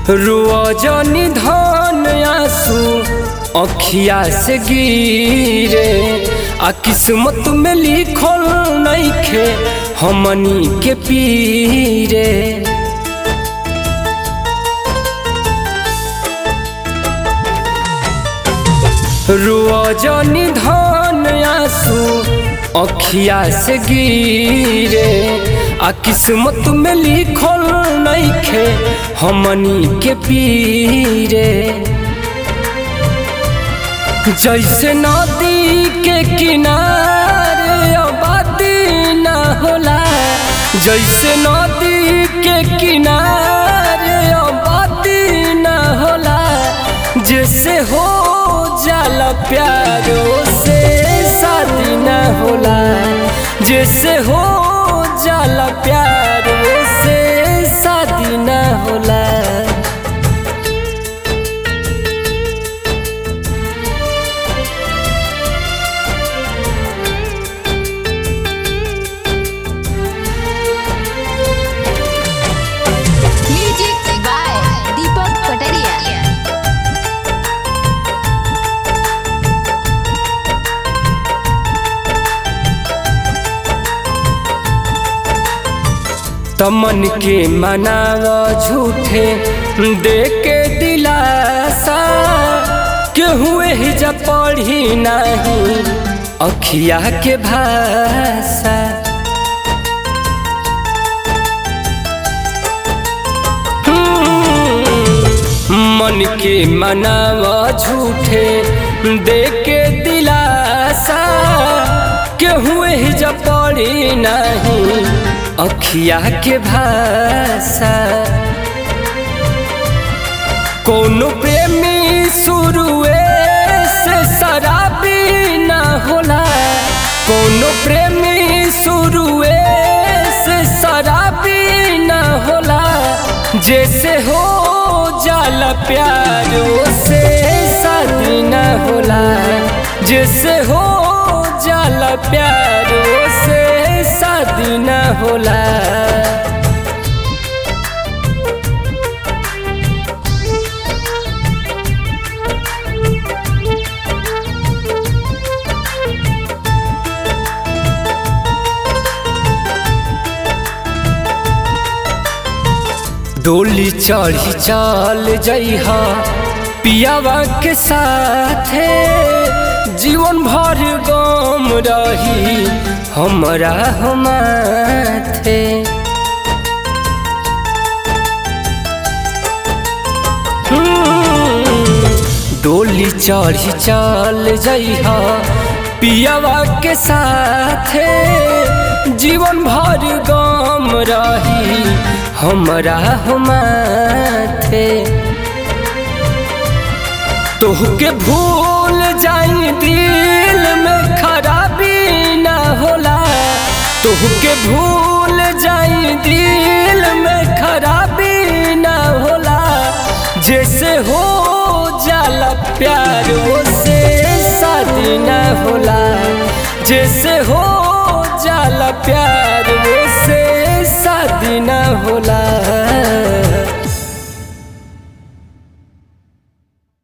रुआ जनी धन आंसू अखिया से गिरे आ किस्मत में लिखल नइखे हमनी के पीरे रुआ जनी धन आंसू अखिया से गिरे आ किस्मत में लिखल नइखे हमनी के पीरे जैसे नदी के किनारे आबादी न होला जैसे नदी के किनारे आबादी न होला जैसे हो जाला प्यारो से शादी न होला जैसे हो जाला प्यारो से शादी न होला म्यूजिक बाय दीपक कटरिया तमन के मनाव झूठे दे के दिलासा केहू ही जब पढ़ी नहीं अखिया के भाषा मन के मनाव झूठे दे के दिलासा केहू ही जब पढ़ी नहीं अखिया के भाषा कोनो प्रेमी शुरुए से शराबी न होला कोनो प्रेमी शुरुए से शराबी न होला जैसे हो जाला प्यारो से शादी न होला जैसे हो जाला प्यारो से शादी न होला डोली चढ़ी चल जइहा पियावा के साथे जीवन भर गम रही हमरा हमाथे डोली चढ़ी चल जइहा पियावा के साथे जीवन भर गम रही हमरा हमाथे तोहके भूल जाई दिल में खराबी ना होला तोहके भूल जाई दिल में खराबी ना होला जैसे हो जाला प्यार से शादी ना होला जैसे हो जाला प्यार